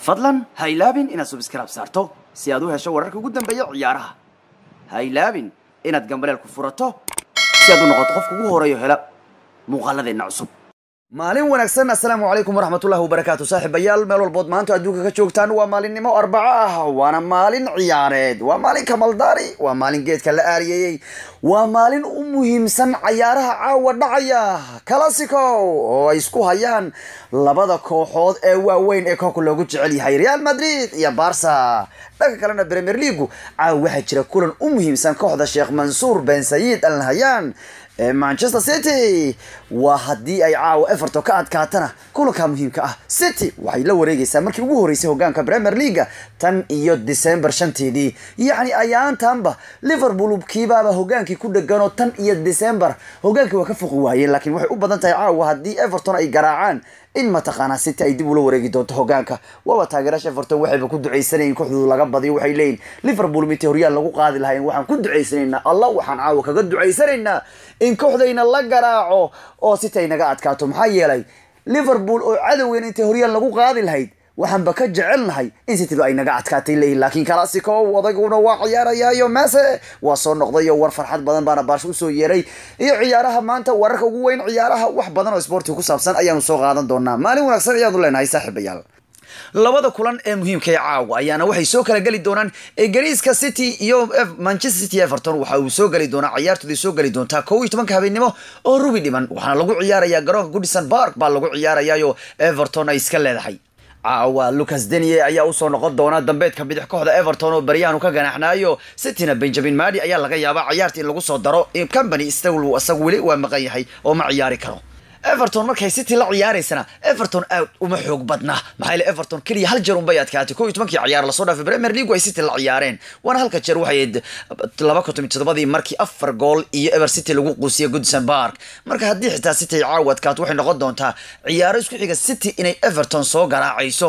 fadlan ha ilaabin inaad subscribe saarto si aad u hesho wararka ugu dambeeya ciyaaraha ha ilaabin inaad gambaleel ku furato si aad u noqoto qofka ugu horeeyo hela muuqaaladeenna cusub maalin wanaagsan assalaamu calaykum waraxmatullahi wabarakaatu saaxiibayaal meel walbood maanta adduunka ka joogtaan waa maalinimo arbaco ah waana maalin ciyaareed waa maalin kamaldaari waa maalin geedka la aariyeeyey waa maalin u muhiimsan cayaaraha caawa dhacaya classico oo ay isku hayaan labada kooxood ee waaweyn ee koobka loogu jecel yahay real madrid iyo barca dhanka kalena premier leagu caawa waxaa jira kulan u muhiimsan kooxda sheekh mansuur ben sayid al nahyan ee manchester city waa haddii ay caawa everton ka adkaatana kulanka muhiimka ah city waxay la wareegaysaa markii ugu horeysay hogaanka premier leaga tan iyo december shanteedii yacni ayaantanba liverpool kiibaaba hogaankii ku dheganoo tan iyo december hogaankii waa ka foqi waayeen laakiin waxay u badan tahay caawa haddii everton ay garaacaan in mataqaanaa city ay dib ula wareegi doonto hogaanka waaba taageeraasha everton waxayba ku ducaysanayin kooxdooda laga badiyo waxay leeyihin liverpool mite horyaal lagu qaadi lahayn waxaan ku ducaysanaynaa allah waxaan caawa kaga ducaysanaynaa in kooxdayna la garaaco oo city ay naga adkaato maxaa yeelay liverpool oo cadowgeena intay horyaal lagu qaadi lahayd waxaanba ka jecelnahay in cityba ay naga adkaatay leeyihin laakiin classico odaguna waa ciyaarayaayo mase waa soo noqdayo war farxad badan baana baarsho usoo yeeray iyo ciyaaraha maanta wararka ugu weyn ciyaaraha wax badan oo sportiga ku saabsan ayaanu soo qaadan doonaa maalin wanaagsan ayaanu leenahay saaxiibayaal labada kulan ee muhiimka ee caawa ayaana waxay soo kala geli doonaan egariiska city iyo manchester city everton waxa uu soo geli doonaa ciyaartoodii soo geli doontaa kow iyo tobanka habeenimo oo rubi dhiman waxaana lagu ciyaarayaa garoonka goodison park baa lagu ciyaarayaayo everton ay iska leedahay caawa lucas deniye ayaa usoo noqon doona dambeedka bidix kooxda everton oo baryahan ka ganaxnaayo cityna benjamin madi ayaa laga yaabaa ciyaarta in lagu soo daro company isagu weli waa maqan yahay oo ma ciyaari karo everton markay city la ciyaaraysana everton aad uma xoog badna maxaa yeele everton keliya hal jeer unbay adkaatay kow iyo tobankii ciyaar lasoo dhaafay premier league ay city la ciyaareen waana halka jeer waxay laba konton iyo toddobadii markii afar gool iyo ever city lagu quusiyay goodison park marka haddii xitaa city ay caawa adkaato waxay noqon doontaa ciyaaro isku xiga city inay everton soo garaacayso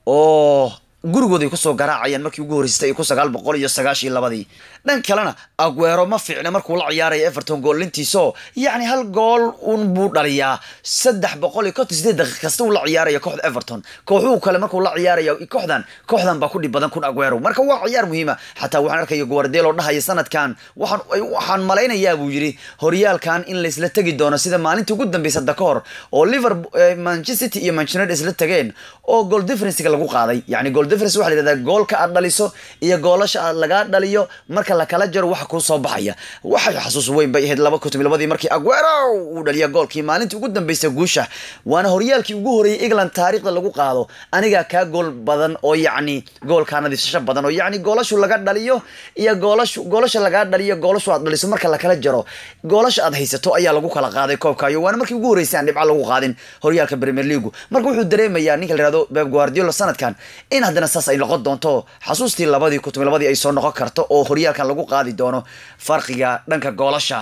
oo gurigooda ay kusoo garaacayaan markii ugu horreysay iyo kun sagaal boqol iyo sagaashiyo labadii dhan kalena aguero ma fiicna markuu la ciyaaraya everton goolintiisoo yacni hal gool un buu dhaliyaa saddex boqol iyo konton sideed daqiiq kasta uu la ciyaaraya kooxda everton kooxuhu kale markuu la ciyaaraya kooxdan kooxdan baa ku dhib badan kun aguero marka waa ciyaar muhiima xataa waxaan arkaya guardelo dhahaya sanadkan waxaan waxaan malaynayaa buu yidhi horyaalkan in laysla tegi doono sida maalintii ugu dambeysa da ka hor oo liverpool manchester city iyo manchester united isla tageen oo goal differencega lagu qaaday yacni goal difference waxa la yidhahdaa goolka aad dhaliso iyo goolasha aad lagaa dhaliyo marka lakala jaro waxa kuu soo baxaya waxay xasuus weyn bay ahayd laba kun toban labadii markii aguero uu dhaliya goolkii maalintii ugu dambeysay guusha waana horyaalkii ugu horreeyay england taariikhda lagu qaado anigaa kaa gool badan oo yacni goolkaa nadiifsasho badan oo yacni goolashu laga dhaliyo iyo goolashu goolasha lagaa dhaliyo goolashu aad dhaliso marka lakala jaro goolasha aad haysato ayaa lagu kala qaaday koobkaayo waana markii ugu horreysay aan dhibco lagu qaadin horyaalka premier leagu marka wuxuu dareemayaa ninka la yihahdo beb guardiola sanadkan in haddana saas ay noqon doonto xasuustii labadii kun toban labadii ay soo noqon karto oo horyaalkan lagu qaadi doono farqiga dhanka goolasha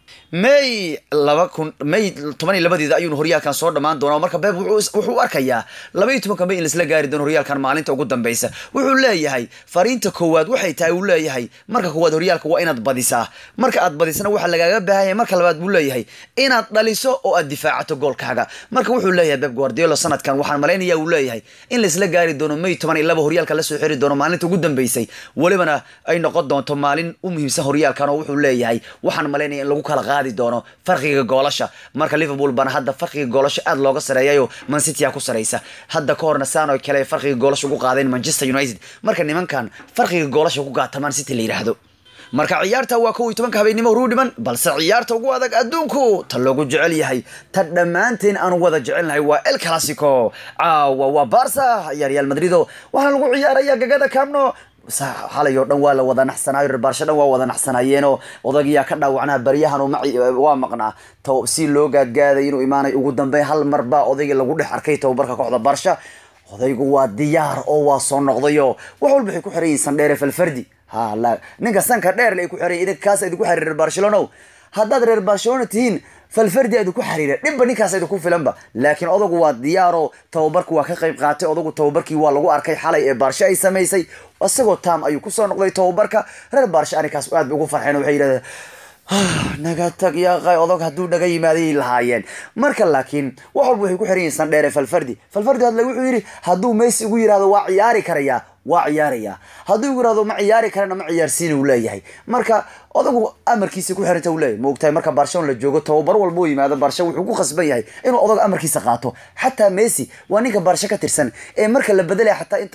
may laba kun may toban iyo labadeeda ayuunu horyaalkan soo dhammaan doonaa marka beeb wuxuu arkayaa laba iyo tobanka may in laisla gaari doono horyaalkan maalinta ugu dambeysa wuxuu leeyahay fariinta koowaad waxay tahay uu leeyahay marka koowaad horyaalka waa inaad badisaa marka aad badisana waxaa lagaaga baahanya marka labaad buu leeyahay inaad dhaliso oo aad difaacato goolkaaga marka wuxuu leeyahay beb guardiolo sanadkan waxaan malaynaya uu leeyahay in laisla gaari doono may toban iyo laba horyaalka lasoo xiri doono maalinta ugu dambeysay welibana ay noqon doonto maalin u muhiimsan horyaalkan oo wuxuu leeyahay waxaan malaynaya in lagu kala qaadi doono farqiga goolasha marka liverpool bana hadda farqiga goolasha aad looga sareeyayo mancity a ku saraysa hadda ka horna saan oo kale farqiga goolasha ugu qaadeen manchester united marka nimankan farqiga goolasha ku gaata man city la yidhaahdo marka ciyaarta waa kow iyo tobanka habeenimo ruu dhiman balse ciyaarta ugu adag adduunku ta loogu jecel yahay ta dhammaanteen aan wada jecelnahay waa el classico caawa waa barsa iyo real madrido waxaana lagu ciyaaraya gagada camno xalay oo dhan waa la wada naxsanaayo reer baarsho dhan waa wada naxsanaayeenoo odagiyaa ka dhaawacnaa baryahan waa maqnaa to si loo gaadgaaday inuu imaanay ugu dambeyn hal mar baa odaygii lagu dhex arkay tababarka kooxda baarsha odaygu waa diyaar oo waa soo noqdayo wax walba waxay ku xiran yihiin sandheere falfardi ha la ninka sanka dheer le ay ku xiran yihin idinka kaas idinku xariir reer barcelono haddaad reer barcelona tihiin falfardi idinku xariira dhibba ninkaas idinku filanba laakiin odagu waa diyaaro tababarku waa ka qayb qaatay odagu tababarkii waa lagu arkay xalay ee baarsho ay samaysay isagoo tam ayuu kusoo noqday tababarka reer baarsho arrinkaas aad bay ugu farxeen waxay yidhahdeen naga tag yaaqay odog hadduu dhaga yimaaday lahaayeen marka laakiin wax walba waxay ku xiran yihiin sandheere falfardi falfardi hadle wuxuu yidhi hadduu messi ugu yidhahdo waa ciyaari karayaa waa ciyaaraya hadduu igu yidhahdo ma ciyaari karana ma ciyaarsiina uu leeyahay marka odagu amarkiisa ku xiranta uu leeyahay ma ogtahay marka barcelona la joogo tababar walba u yimaado barsha wuxuu ku khasban yahay inuu odag amarkiisa qaato xataa messi waa ninka barsha ka tirsan ee marka la bedelaya xataa inta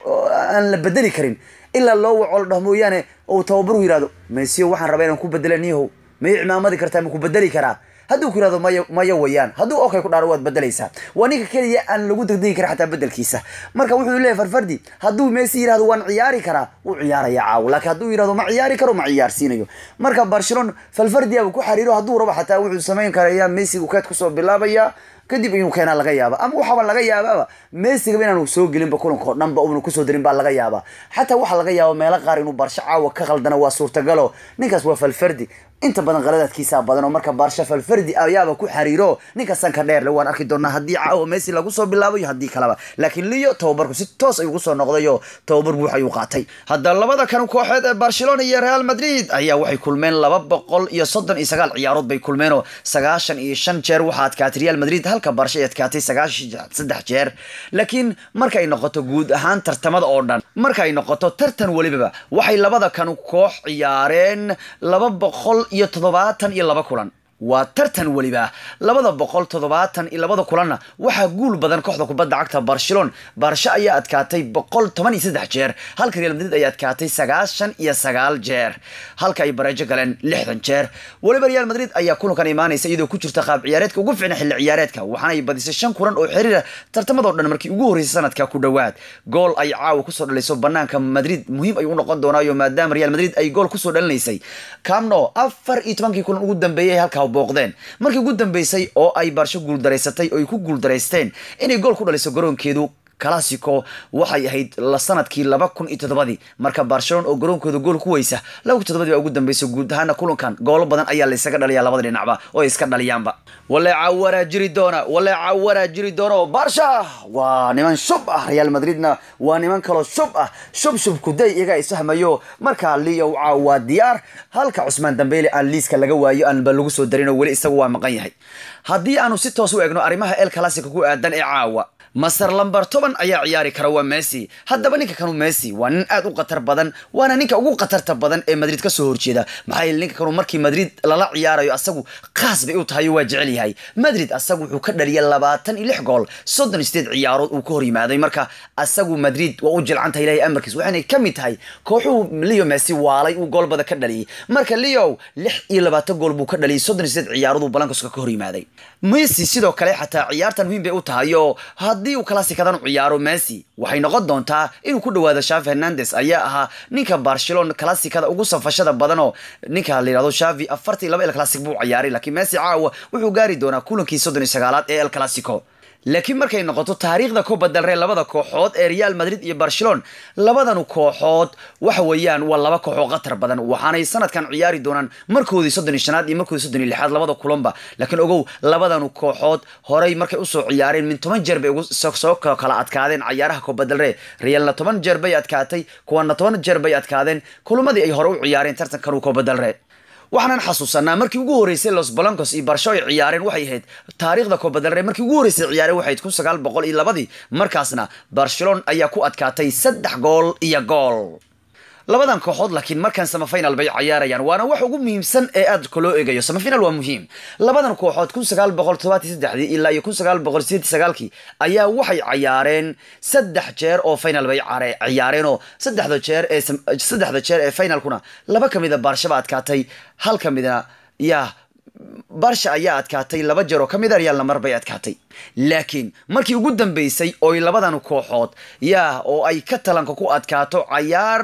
aan la bedeli karin ilaa loo waco la dhaho mooyaane uu tababaru yihahdo mesio waxaan rabaa inaan ku bedela niyahow may cimaamadi kartaa ma ku bedeli karaa hadduu ku yihahdo maya maya wayaan hadduu okay ku dhaaro waad bedelaysaa waa ninka keliya aan lagu degdegi karin xataa bedelkiisa marka wuxuu leeyahy farfardi hadduu messi yihahdo waan ciyaari karaa wuu ciyaaraya caawo laakiin hadduu yihahdo ma ciyaari karo ma ciyaarsiinayo marka barcelona falfardiaba ku xariiro hadduu rabo xataa wuxuu samayn karaya messi uu keed kusoo bilaabaya kadib inuu keenaa laga yaaba ama waxaaba laga yaabaaba messigaba inaanu soo gelinba kulanka oo dhanba una kusoo darin baa laga yaaba xataa waxaa laga yaaba meelo qaar inuu barsho caawa ka khaldana waa suurtagalo ninkaas waa falfardi inta badan qaladaadkiisaa badan oo marka barsha falfardi ayaaba ku xariiro ninka sanka dheerle waan arki doonaa haddii caawa messi lagu soo bilaabo iyo haddii kaleba laakiin leo tababarku si toos ayuu kusoo noqday oo tababar buux ayuu qaatay hadda labada kan kooxeed ee barcelona iyo real madrid ayaa waxay kulmeen laba boqol iyo soddon iyo sagaal ciyaarood bay kulmeen oo sagaashan iyo shan jeer waxaa adkaatay real madrid halka barsha ay adkaatay sagaashan saddex jeer laakiin marka ay noqoto guud ahaan tartamada oo dhan marka ay noqoto tartan welibaba waxay labada kan koox ciyaareen laba boqol iyo toddobaatan iyo laba kulan waa tartan weliba labada boqol toddobaatan iyo labada kulanna waxaa guul badan kooxda kubadda cagta barcelona barsha ayaa adkaatay boqol toban iyo saddex jeer halka real madrid ay adkaatay sagaashan iyo sagaal jeer halka ay bareejo galeen lixdan jeer weliba real madrid ayaa kulankan imaanaysa iyadoo ku jirta qaab ciyaareedka ugu fiicna xilli ciyaareedka waxaana ay badisay shan kulan oo xiriira tartamadoo dhan markii ugu horreysay sanadka ku dhowaad gool ay caawa kusoo dhalayso banaanka madrid muhiim ayuu u noqon doonaayo maadaama real madrid ay gool kusoo dhalinaysay camno afar iyo tobankii kulan ugu dambeeyay halka booqdeen markii ugu dambeysay oo ay barsho guuldaraysatay oo ay ku guuldaraysteen inay gool ku dhaliso garoonkeedu classico waxay ahayd la sanadkii laba kun iyo toddobadii marka barcelona oo garoonkooda gool ku weysa laba kun toddobadii baa ugu dambeysay guud ahaana kulankan goolo badan ayaa laysaga dhaliyaa labada dhinacba oo ay iska dhaliyaanba waleeca waraa jiri doona waleeca waraa jiri doona oo barsha waa niman shub ah real madridna waa niman kaloo shub ah shub shub kuday iyaga isfahmayo markaa leo caaw waa diyaar halka cusmaan dambeyle aan liiska laga waayo aanba lagu soo darin oo weli isagu waa maqan yahay haddii aanu si toos u egno arrimaha el classico ku aadan ee caawa master lamber toban ayaa ciyaari kara waa messi haddaba ninka kanu messi waa nin aad u khatar badan waana ninka ugu khatarta badan ee madrid ka soo horjeeda maxaa yeele ninka kanu markii madrid lala ciyaarayo asagu khaas bay u tahay waa jecel yahay madrid asagu wuxuu ka dhaliyay labaatan iyo lix gool soddon iyo sideed ciyaarood uu ka hor yimaaday marka asagu madrid waa u jilcanta ilahay amarkiis waxaynay ka mid tahay kooxuhu leo messi waalay uu gool bada ka dhaliyay marka leo lix iyo labaatan gool buu ka dhaliyay soddon iyo sideed ciyaarood uu balankaska ka hor yimaaday messi sidoo kale xataa ciyaartan muhiim bay u tahay oo haddii uu classicadan u ciyaaro messi waxay noqon doontaa inuu ku dhawaado shavi hernandes ayaa ahaa ninka barcelona classicada ugu safashada badan oo ninka la yihahdo shavi afartan iyo laba el classic buu ciyaaray laakiin messi caawa wuxuu gaari doonaa kulankii soddon iyo sagaalaad ee el classico laakiin markay noqoto taariikhda kuba dalree labada kooxood ee real madrid iyo barcelona labadanu kooxood waxa weeyaan waa laba kooxoo khatar badan waxaanay sanadkan ciyaari doonaan markoodii soddon iyo shanaad iyo markoodii soddon iyo lixaad labada kulanba laakiin ogow labadanu kooxood horey markay usoo ciyaareen min toban jeer bay ugu soo kala adkaadeen cayaaraha kuba dalree realna toban jeer bay adkaatay kuwana toban jeer bay adkaadeen kulamadii ay hore u ciyaareen tartankan kuba dalree waxaanan xasuusanaa markii ugu horreysay los balancos iyo barsho ay ciyaareen waxay ahayd taariikhda koobadalre markii ugu horreysay ciyaareen waxay ahayd kun sagaal boqol iyo labadii markaasna barcelona ayaa ku adkaatay saddex gool iyo gool labadan kooxood laakiin markan samafinal bay cayaarayaan waana wax ugu muhiimsan ee aad kaloo eegayo samafinal waa muhiim labadan kooxood kun sagaal boqol todobaati saddexdii ilaa iyo kun sagaal boqol sideeti sagaalkii ayaa waxay cayaareen saddex jeer oo final bay ciyaareen oo saddexda jeer ee saddexda jeer ee finalkuna laba ka mida barshaba adkaatay hal ka midna yaa barsha ayaa adkaatay laba jeer oo ka mid a reyaalna mar bay adkaatay laakiin markii ugu dambeysay oy labadan kooxood yaa oo ay ka talanka ku adkaato cayaar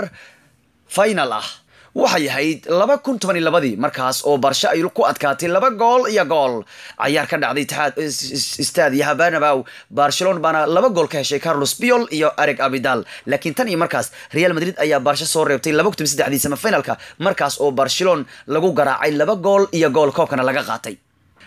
final ah waxay ahayd laba kun toban iyo labadii markaas oo barsho ay ku adkaatay laba gool iyo gool cayaar ka dhacday itixaad istaad iyo habanabow barcelona baana laba gool ka heshay carlos biol iyo ereg abidal laakiin tan iyo markaas real madrid ayaa barsho soo reebtay laba kun saddexdii semifinalka markaas oo barcelona lagu garaacay laba gool iyo gool koobkana laga qaatay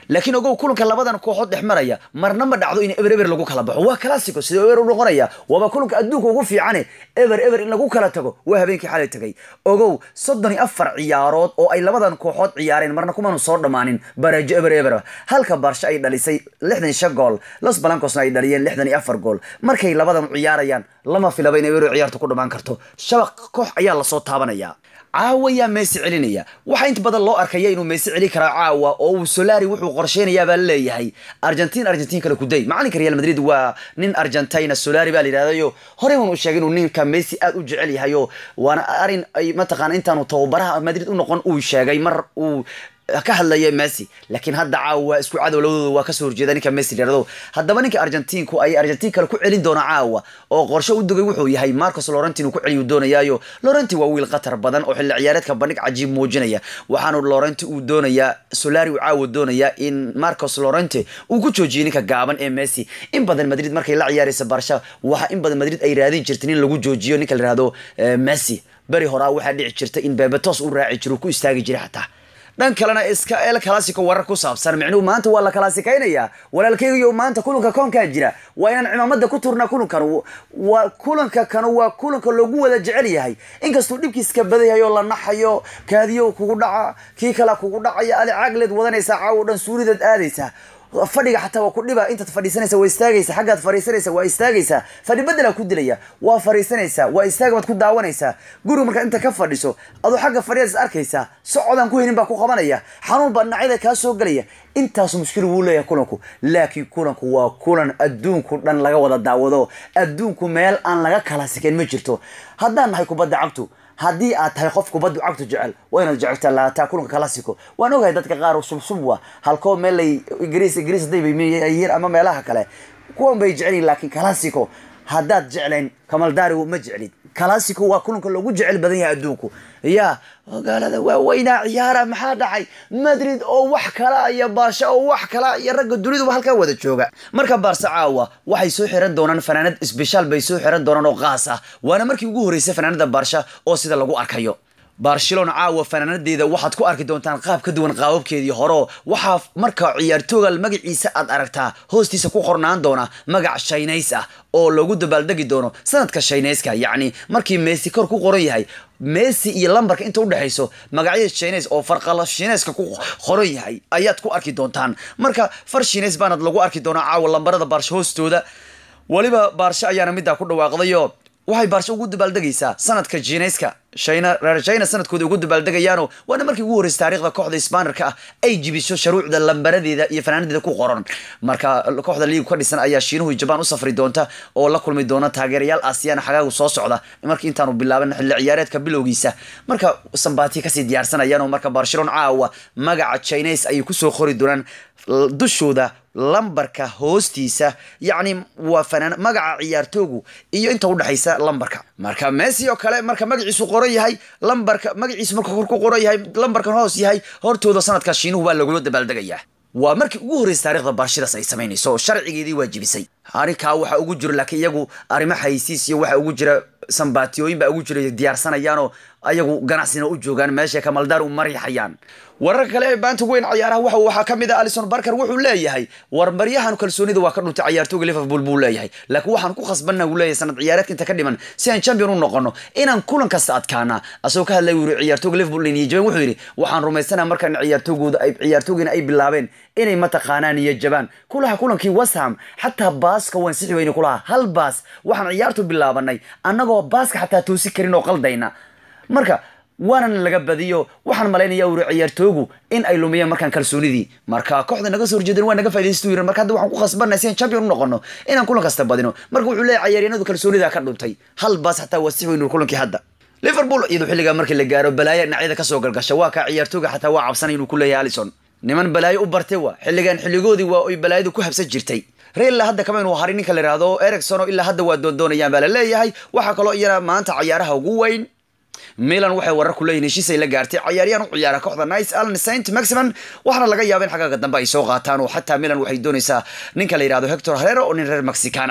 laakiin ogow kulanka labadan kooxood dhex maraya marna ma dhacdo in eber eber lagu kala baxo waa classico sida eber u noqonaya waaba kulanka adduunka ugu fiicane eber eber in lagu kala tago waa habeenkii xalay tagay ogow soddon iyo afar ciyaarood oo ay labadan kooxood ciyaareen marna kumanu soo dhammaanin barajo eber eber halka barsha ay dhalisay lixdan iyo shan gool los balancosna ay dhaliyeen lixdan iyo afar gool markay labadan ciyaarayaan lama filaba in eber ciyaarta ku dhammaan karto shabaq koox ayaa lasoo taabanaya caawa yaa meesi celinaya waxaa inta badan loo arkaya inuu meesi celi karaa caawa oo uu solari wuxuu qorsheynayaa baa laleeyahay argentin argentin kale kuday macalinka real madrid waa nin argentina solari baa la yidhahdayo horey un uu sheegay inuu ninka messi aad u jecel yahay oo waana arin ay mataqaana intaanu tababaraha madrid u noqon uu sheegay mar uu ka hadlaya messi laakiin hadda caawa waa isku cadow labadooda waa kasoo horjeeda ninka messi layirahdo haddaba ninka argentinku ay argentin kale ku celin doona caawa oo qorshe u dugay wuxuu yahay marcos laurentin uu ku celiyu doonayaayo laurenti waa wiil khatar badan oo xilli ciyaareedka bandhig cajiib muujinaya waxaanu laurenti uu doonayaa solari uu caawa doonayaa in marcos laurente uu ku joojiyay ninka gaaban ee messi in badan madrid markay la ciyaaraysa barsha waxa in badan madrid ay raadin jirtay in lagu joojiyo ninka layirahdo messi beri horaa waxaa dhici jirta in bebetos u raaci jiro ku istaagi jiray xataa dhan kalena iska el classico warar ku saabsan micnuhu maanta waa la kalaasikaynaya walaalkeygiyo maanta kulanka koonkaa jira waa inaan cimaamada ku turnaa kulankan waa kulanka kanu waa kulanka loogu wada jecel yahay inkastuu dhibkiiska badan yahay oo la naxayo kaadiyo kugu dhaca kii kala kugu dhacaya adi caagleed wadanaysaa caawo dhan suuridaad aadaysaa fadhiga xataa waa ku dhiba intaad fadhiisanaysa waa istaagaysa xaggaad fadhiisanaysa waa istaagaysaa fadhi bedelaa ku dilaya waa fadhiisanaysaa waa istaaga baad ku daawanaysaa guriga markaad inta ka fadhiso aduu xagga fadhiyaad is arkaysaa socodaan ku helin baa ku qabanaya xanuun baa dhinacyada kaa soo gelaya intaasu mushkil wuu leeyahay kulanku laakiin kulanku waa kulan adduunku dhan laga wada daawado adduunku meel aan laga kala sikayn ma jirto haddaan nahay kubadda cagtu haddii aad tahay qof kubaddu cagtu jecel waa inaad jecegtaa laataa kulanka classico waan ogahay dadka qaar subsub wa halkoo meel lay ingiriis ingiriis haday bayyihiin ama meelaha kale kuwan bay jecelyihin laakiin classico haddaad jeclayn kamaldaarigu ma jeclid classico waa kulanka loogu jecel badan yahay adduunku ya magaalada waaweynaa ciyaara maxaa dhacay madrid oo wax kala iyo barsha oo wax kala iyo ragga duniduba halkaa wada jooga marka baarsa caawa waxay soo xiran doonaan fanaanad sbeshaal bay soo xiran doonaan oo qaas ah waana markii ugu horreysay fanaanada baarsha oo sida lagu arkayo barcelona caawa fanaanadeeda waxaad ku arki doontaan qaab ka duwan qaababkeedii horo waxaa marka ciyaartooga magaciisa aad aragtaa hoostiisa ku qornaan doona magac shaynays ah oo lagu dabaaldegi doono sanadka shaynayska yacni markii messi kor ku qoran yahay messi iyo lambarka inta udhexayso magacyada shines oo farqala shineska ku qoran yahay ayaad ku arki doontaan marka far shines baanad lagu arki doonaa caawa lambarada baarsho hoostooda weliba baarsho ayaana middaa ku dhawaaqdayo waxay baarsho ugu dabaaldegaysaa sanadka jinayska shayna reer china sanadkooda ugu dabaaldegayaano waana markii ugu horreysay taarikhda kooxda sbanerka ah ay jibiso sharuucda lambaradeeda iyo fanaanadeeda ku qoran marka kooxda liigu ka dhisan ayaa shiinuhu jabaan u safri doonta oo la kulmi doona taageerayaal aasiyaan xagaagu soo socda markii intaanu bilaaban xilli ciyaareedka bilowgiisa marka sambati kasii diyaarsanayaan oo marka barcelona caawa magaca chines ayay kusoo qori doonaan dushooda lambarka hoostiisa yacni waa fanaan magaca ciyaartoogu iyo inta udhexaysa lambarka marka messi oo kale marka magaciisu qoran yahay lambarka magaciisu marka kor ku qoran yahay lambarkan hoos yahay hortooda sanadka shiinuhu baa lagula dabaaldegayaa waa markii ugu horreysay taarikhda barshidaas ay samaynayso oo sharcigeedii waajibisay arrinkaa waxaa ugu jiro laakiin iyagu arrimo xaysiis iyo waxaa ugu jira sambaatiyooyin baa ugu jira diyaarsanayaanoo ayagu ganacsina u joogaan meesha kamaldaar u marixayaan wararka kale ee baanta weyn cayaaraha waxa waxaa ka mid ah alison barker wuxuu leeyahay war maryahan kalsoonida waa ka dhuntay cayaartooga liverpool buu leeyahay laakiin waxaan ku khasbanna uu leeyahay sanad ciyaareedka inta ka dhiman si aan champion u noqono inaan kulan kasta adkaana asagoo ka hadlay wuri ciyaartooga liverpool niyo jabaan wuxuu yidhi waxaan rumaysanaa markaan ciyaartoogooda ay ciyaartoogiina ay bilaabeen inay mataqaanaan niyo jabaan kulaha kulankii west ham xataa baaska waan sixi weyne kulaha hal baas waxaan ciyaartu bilaabanay annagoo baaska xataa toosi karin oo qaldayna marka waanan laga badiyo waxaan malaynaya uri ciyaartoogu in ay lumiyeen markaan kalsoonidii marka kooxda naga soo horjeedeen waa naga faidaystu yiri marka hadda waxaan ku khasbanay si aan champion u noqono inaan kulan kasta badino marka wuxuu leeyahay ciyaaryahanadu kalsoonida ka dhuntay hal baas xataa waa six weyn kulankii hadda liverpool iyadu xilligaa markii la gaaro balaayo dhinacyada kasoo galgasha waa kaa ciyaartooga xataa waa cabsanay inuu ku leeyahay alison niman balaayo u bartay wa xilligan xilligoodii waa oy balaayadu ku habsan jirtay reella hadda kama inuu haray ninka la yidhaahdo ericson oo ilaa hadda waa doondoonayaan baa la leeyahay waxaa kaloo iyana maanta cayaaraha ugu weyn milan waxay warar ku leeyihin heshiis ay la gaartay cayaaryahan u ciyaara kooxda nice allen saint maximan waxaana laga yaaba in xagaaga dambe ay soo qaataan oo xataa milan waxay doonaysaa ninka la yidhahdo hector herero oo nin reer mexican ah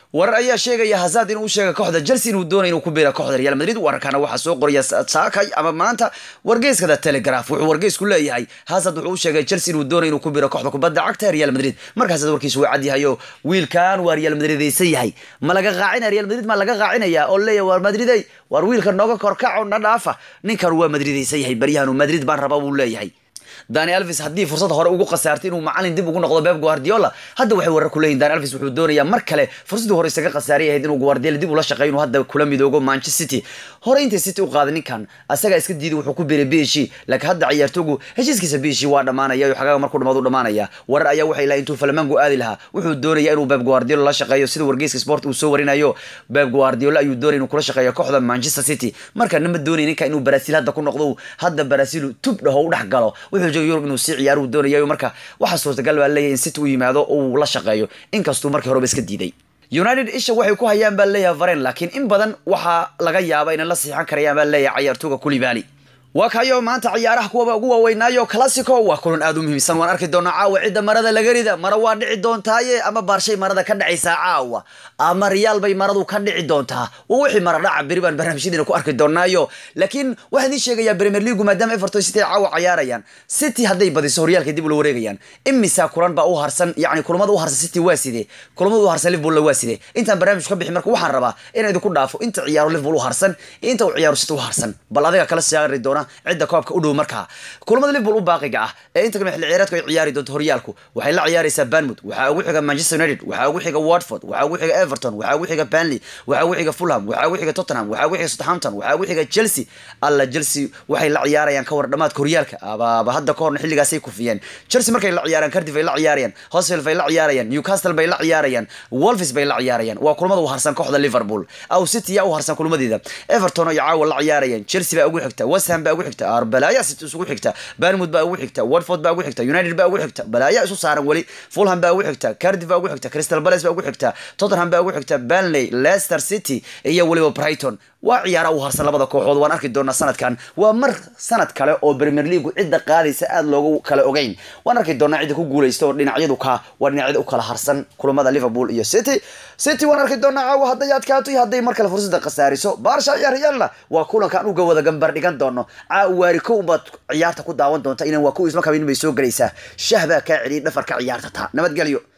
warar ayaa sheegaya hazard inuu u sheegay kooxda chelsea inuu doonayo inuu ku biira kooxda real madrid wararkana waxaa soo qoraya saakay ama maanta wargeyska the telegraph wuxuu wargeysku leeyahay hazard wuxuu u sheegay chelsea inuu doonayo inuu ku biiro kooxda kubadda cagta ee real madrid markaas warkiisu waa cad yahay oo wiilkan waa real madridaysan yahay ma laga qaacinaya real madrid ma laga qaacinaya oo leeyahay war madriday war wiilka nooga korkaco na dhaafa ninkan waa madridaysan yahay baryahan madrid baan rabaa buu leeyahay dani alvis haddii fursad hore ugu khasaartay inuu macalin dib ugu noqdo beb guardiola hadda waxay warar ku leeyihin dani alvis wuxuu doonayaa mar kale fursaddii hore isaga khasaaray ahayd inuu guardiola dib ula shaqeeyo inuu hadda kula midoogo manchester city hore intay city u qaaday ninkan asagaa iska diiday wuxuu ku biiray bishi laakiin hadda ciyaartoogu heshiiskiisa bishi waa dhamaanaya iyo xagaaga markuu dhamaado dhamaanaya warar ayaa waxay lahay intuu falamango aadi lahaa wuxuu doonaya inuu beb guardiola la shaqeeyo sida wargeyska sport uu soo warinayo beb guardiola ayuu doonaya inuu kula shaqeeyo kooxda manchester city markana ma doonaya ninka inuu baraasiil hadda ku noqdo hadda baraasiil tub dhaho u dhex galo wuxuu jooga yurub inuu sii ciyaaro uu doonayo marka waxaa suurtagal baa leeyahay in city u yimaado uu la shaqeeyo inkastuu markii horeba iska diiday united isha waxay ku hayaan baa leeyahay varen laakiin in badan waxaa laga yaaba inay la siixan karayaan baa leeyahay cayaartooga kulibali waa kayo maanta ciyaaraha kuwaba ugu waaweynaayo classico waa kulan aad u muhiimsan waan arki doonaa caawa cidda marada laga rida mara waa dhici doontaaye ama baarshay marada ka dhacaysaa caawa ama riyaal bay maradu ka dhici doontaa waa wixii mara dhaca beri baan barnaamijyadiina ku arki doonaayo laakiin waxaan idiin sheegayaa premier leagu maadaama everton city ay caawa cayaarayaan city hadday badiso horyaalka dib ula wareegayaan imisa kulan baa u harsan yani kulamada u harsan city waa sidee kulamada u harsan liverpool waa sidee intaan barnaamij ka bixin marka waxaan rabaa inaan idinku dhaafo inta ciyaaro liverpool u harsan iyo inta uu ciyaaro city u harsan bal adiga kala siyaari doona cidda koobka u dhow markaa kulamada liverpool u baaqiga ah ee inta kale xilli ciyaareedku ay ciyaari doonto horyaalku waxay la ciyaaraysaa Bournemouth waxaa ugu xiga Manchester United waxaa ugu xiga Watford waxaa ugu xiga Everton waxaa ugu xiga Burnley waxaa ugu xiga Fulham waxaa ugu xiga Tottenham waxaa ugu xiga Southampton waxaa ugu xiga Chelsea alla Chelsea waxay la ciyaarayaan ka war dhamaadka horyaalka aba hadda ka horna xilligaas ay ku fiyeen Chelsea markay la ciyaaraan Cardiff ay la ciyaarayaan Huddersfield bay la ciyaarayaan Newcastle bay la ciyaarayaan Wolves bay la ciyaarayaan waa kulamada u harsan kooxda Liverpool aw City yaa u harsan kulamadeeda Everton ay caawa la ciyaarayaan Chelsea baa ugu xigta West Ham baa ugu xigta arbalaaya city isugu xigta Bournemouth baa ugu xigta Watford baa ugu xigta United baa ugu xigta balaaya isu saaran wali Fulham baa ugu xigta Cardiff baa ugu xigta Crystal Palace baa ugu xigta Tottenham baa ugu xigta Burnley Leicester City iyo waliba Brighton waa ciyaara u harsan labada kooxood waan arki doonaa sanadkan waa mar sanad kale oo Premier League cidda qaadaysa aad loogu kala ogeyn waan arki doonaa cidda ku guuleysto oo dhinacyadu ka waa dhinacyada u kala harsan kulamada Liverpool iyo City City waan arki doonaa caawa hadday adkaato iyo hadday mar kale fursadda khasaariso Barca iyo Real waa kulankan uga wada gambar dhigan doono caawa waari kow baad ciyaarta ku daawan doonta inaan waa ku isma kabin bay soo galaysaa shah baa kaa celiyay dhafarka ciyaarta taa nabadgelyo